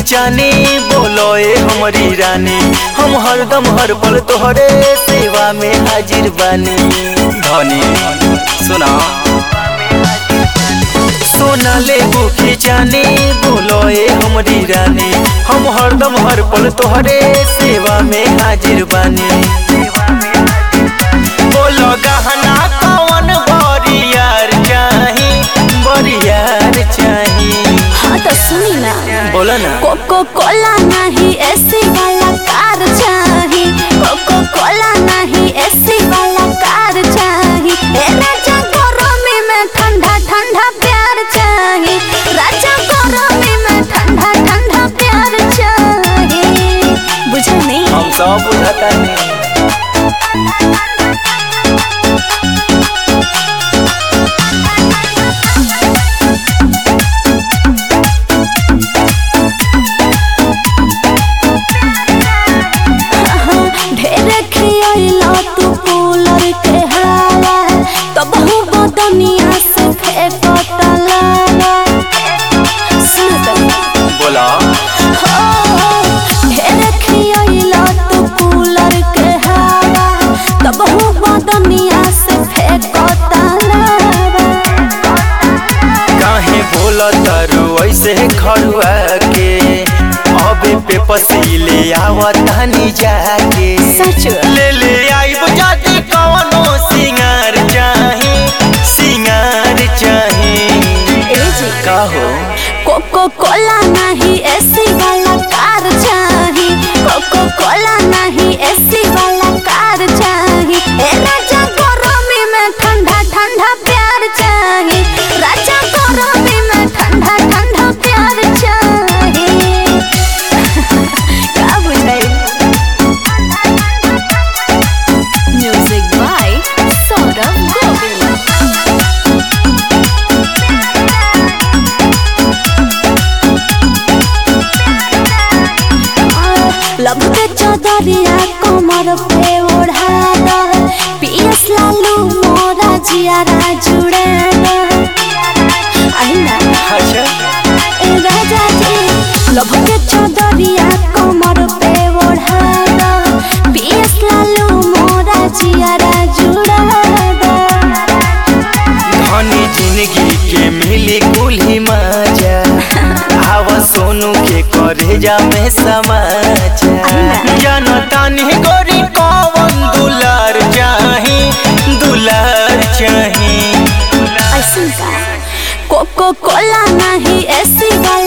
जानी बोलो ए हमारी रानी हम हरदम हर पल तोहरे सेवा में हाजिर बानी धनी सुना सोना ले बुखी जानी बोलो ए हमारी रानी हम हरदम हर पल तोहरे सेवा में हाजिर बानी बोलो गहना कौन बरियार चाही बरियार चाही हाँ तो सुनी ना बोला ना कोको कोला नहीं एसी वाला कार चाही कोको कोला नहीं एसी वाला कार चाही ए राजा गरमी में ठंडा ठंडा प्यार चाही राजा गरमी में ठंडा ठंडा प्यार चाही बुझल नहीं हम सब बुझता नहीं ढेर खियाइला तू कूलर के हवा तब हूँ बदनिया से फेंकता लावा सुन तनी बोला ढेर खियाइला तू कूलर के हवा तब हूँ बदनिया से फेंकता लावा काहे बोला तारू ऐसे खड़ुआ के अबे पे पसीले आवतानी जाके सच ले ले आई बुझाती कवनो सिंगार चाही सिंगार चाही ए जी का हो कोको कोला नहीं एसी वाला कार चाही कोको कोला नहीं एसी वाला कार चाही ए राजा गरमी में ठंडा ठंडा प्यार चाही राजा गरमी में ठंडा ठंडा प्यार चाही का बुझाई म्यूजिक बाय सौरभ गोविल लब के चौधरिया कमर पे ओढ़ा दो पियस लालू मोरा जियारा जुड़े दो आई ना अच्छा ए राजा जी लब के चौधरिया कमर पे ओढ़ा दो पियस लालू मोरा जियारा जुड़े दो धनी जिंदगी के मिली कुल्ही मजा आवा सोनू के करे जा में समाचार जनतानी गोरी कौन दुलार चाही दुलार चाही ऐसन का कोको कोला नहीं एसी वाला